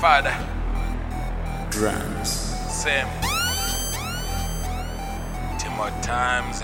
father, drums. same. Timo times.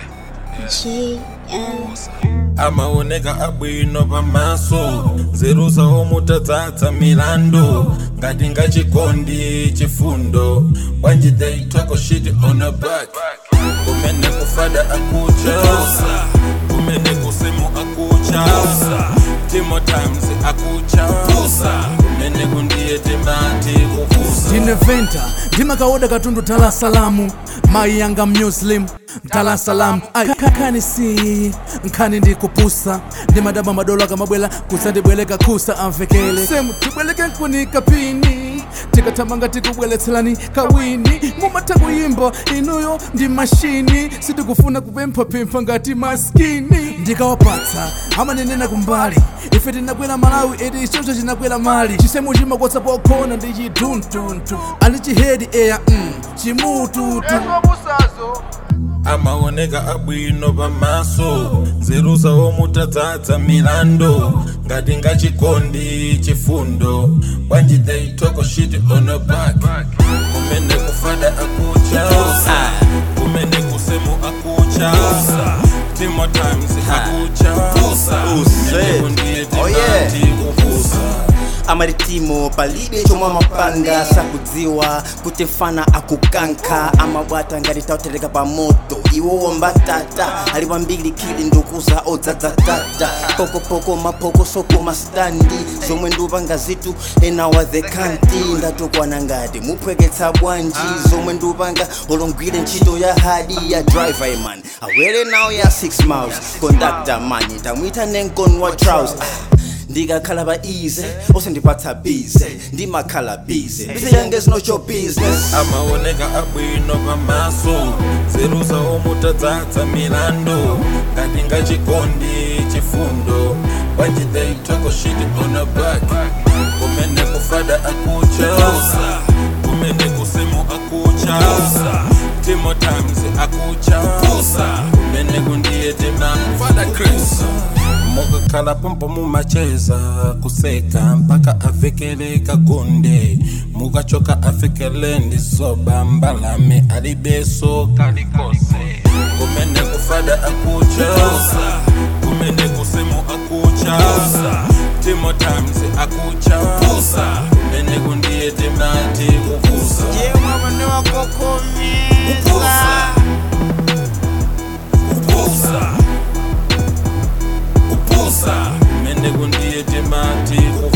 amaoneka abwino pamaso nzeru zawo mutadzadza milandu ngati ngachikondi chifundo bwanji they talk a shit on a back kumene kufada akucha kumene kusemu akucha timo times akucha kumene kundiye timati kukusa ndineventa ndimakaoda katundu tala salamu mayi yanga muslim mtala salamu khani si nkhani ndikupusa ndimadaba madolo akamabwela kusandibweleka kusa amvekele semu tibweleke nkunika pini tikathamanga tikubweletselani kawini mumatha kuyimba inuyo ndi mashini sitikufuna kupemphapempha ngati maskini ndikawapatsa amanenena kumbali ife tinakwera malawi eti ichocho chinakwera mali chisemu chimakwatsa pokhona ndi chiduntuntu ali chihedi eya mm, chimututu amaoneka abwino pamaso nzeru zawo mutadzadza milandu ngati ngachikondi chifundo bwanji they talk a shit on a back kumene kufada akucha kumene kusemu akucha timo times akucha kumene kundiye Oh, yeah. timati kukusa amaritimo palibe chomwe amapanga sakudziwa kuti mfana akukanka amabwata ngati tautereka pa moto iwowo mbatata ali pambiri khili ndikuza odzadzatata pokopoko mapokosoko mastandi zomwe ndupanga zitu enawa the kanti ndatukwana ngati muphweketsa bwanji zomwe ndupanga olongwire ntchito ya hadi ya driver man awere nawo ya 6 miles conductor mani tamwita nenkonwa trouse ah. ndikakhala pa easy osandipatsa bize ndimakhala bize bize yange is not your business amaoneka abwino pamaso nzeru zawo mutadzadza milandu ngati ngachikondi chifundo bwanji they talk a shit on a back kumene kufada akucha kumene kusemu akucha timo times akucha kumene kundiye tima fada chris mukakhala pompo mumacheza kuseka mpaka afikele kagunde mukachoka afikele ndisoba mbalame alibeso kalikose kumene kufada akucha kumene kusemu akucha timo times akucha kumene kundiye timati kukusa upusa kumene kundiye timati kukusa